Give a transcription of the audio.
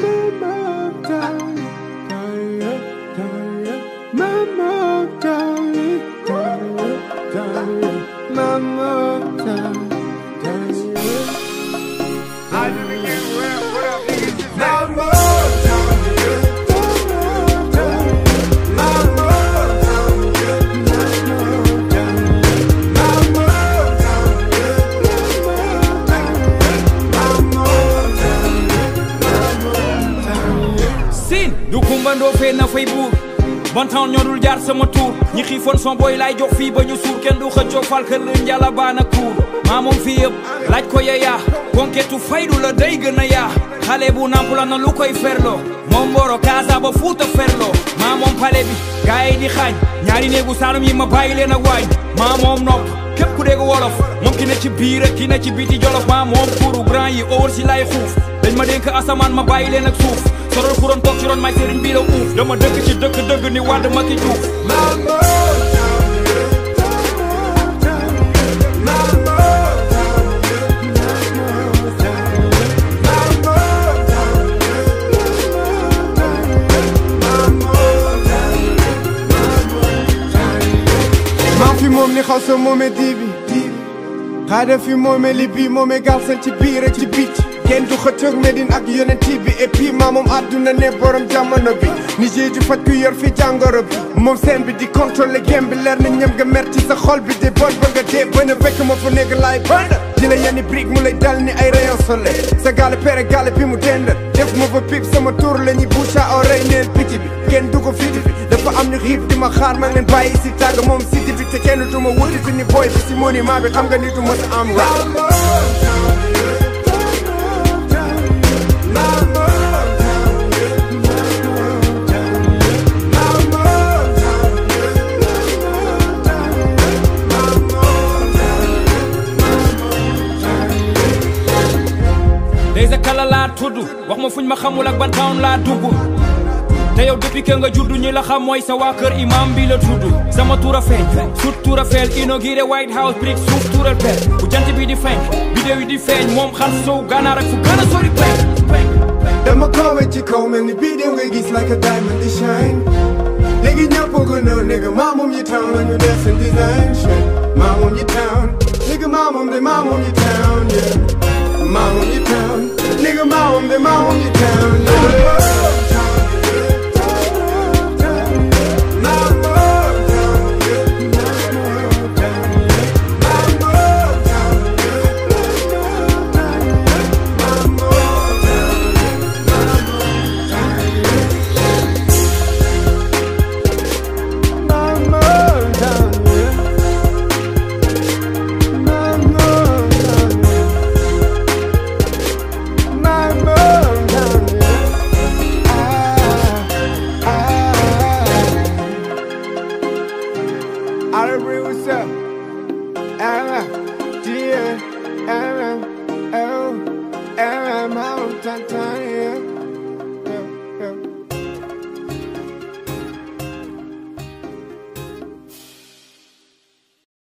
siin du kumbandoo fee na fay buur bon temps ñoo dul jaar sama tuur ñi xiifoon son booy laay jox fii ba ñu suur kenn du xëccoo fal kër lën njala baana kuur maa moom fii yëpp laaj ko yeyaa konketu faydu la day gën a yaa xale bu namp la na lu koy ferloo moom mboro kaasa ba fuuta ferloo maa moom pale bi gaay yi di xaañ ñaari néegu saalum yi ma bàyyi leen ak waañ maa moom nopp képp ku dégg wolof moom ki ne ci biir ak ki ne ci biti jolof maa moom kuuru grand yi óor si lay xuuf dañ ma dénk asamaan ma bàyyi leen ak suuf sorol ku doon toog ci ron may sëriñ bii la uuf dama dëkk ci dëkk dëgg ni wàdd ma ki juuf maa fi moom ni xaw sa moome diibi xaada fi moome li bii moome galsen ci biir ak ci biic kenn du xëccoog Medine ak yonent bi et puis maa moom àdduna ne borom jamono bi ni jéeju faj ku yor fi jàngoro bi moom seen bi di contrôler game bi leer na ñëm nga mer ci sa xol bi de bon ba nga dee bën a fekk ma fa nekk laay ban di la yenni brique mu lay dal ni ay rayon soleil sa gaale pere gaale bi mu dendal def ma fa pip sama tour la ñuy bouche à oreille neen picc bi kenn du ko fiti bi dafa am ñu xiif di ma xaar ma leen bàyyi si tàgg moom si di bi te kenn du ma wuti fi ni boy bi si monument bi xam nga ni du mës a am rap day sa kala laa tudd wax ma fuñ ma xamul ak ban town laa dugg te yow depuis que nga juddu ñi la xam mooy sa waa kër imam bi la tudd sama tuura feeñ sut tuura feel inauguré White House brick suuf tuural pel bu jant bi di feeñ vidéo yi di feeñ moom xar sow ganaar ak fu gën a sori penk dama koowe ci kaw mel ni bii ngay gis like a diamond di shine léegi ñëpp ko nëw nigga maa moom yi town la ñu def seen design shit maa moom yi town nigga maa moom de maa moom yi town yeah maa moom yi town nigga maa moom de maa moom